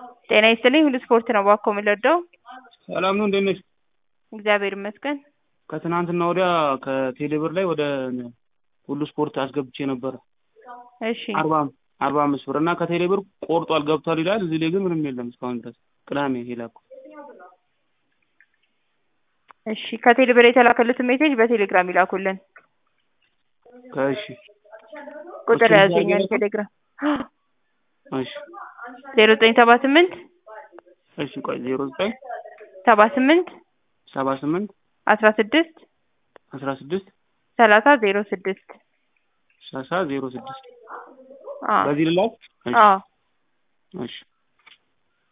ጤና ይስጥልኝ ሁሉ ስፖርት ነው እባክዎ የምንወደው ሰላም ነው እንዴት ነሽ? እግዚአብሔር ይመስገን ከትናንትና ወዲያ ከቴሌብር ላይ ወደ ሁሉ ስፖርት አስገብቼ ነበረ እሺ አርባ አርባ አምስት ብር እና ከቴሌብር ቆርጧል ገብቷል ይላል እዚህ ላይ ግን ምንም የለም እስካሁን ድረስ ቅዳሜ የላኩት እሺ ከቴሌብር የተላከልትን ሜሴጅ በቴሌግራም ይላኩልን ከእሺ ቁጥር እሱን ያዘኛል እያደረገ? ቴሌግራም እሺ ዜሮ ዘጠኝ ሰባ ስምንት እሺ ቆይ ዜሮ ዘጠኝ ሰባ ስምንት ሰባ ስምንት አስራ ስድስት አስራ ስድስት ሰላሳ ዜሮ ስድስት ሰላሳ ዜሮ ስድስት አዎ በዚህ ልላክ? እሺ አዎ እሺ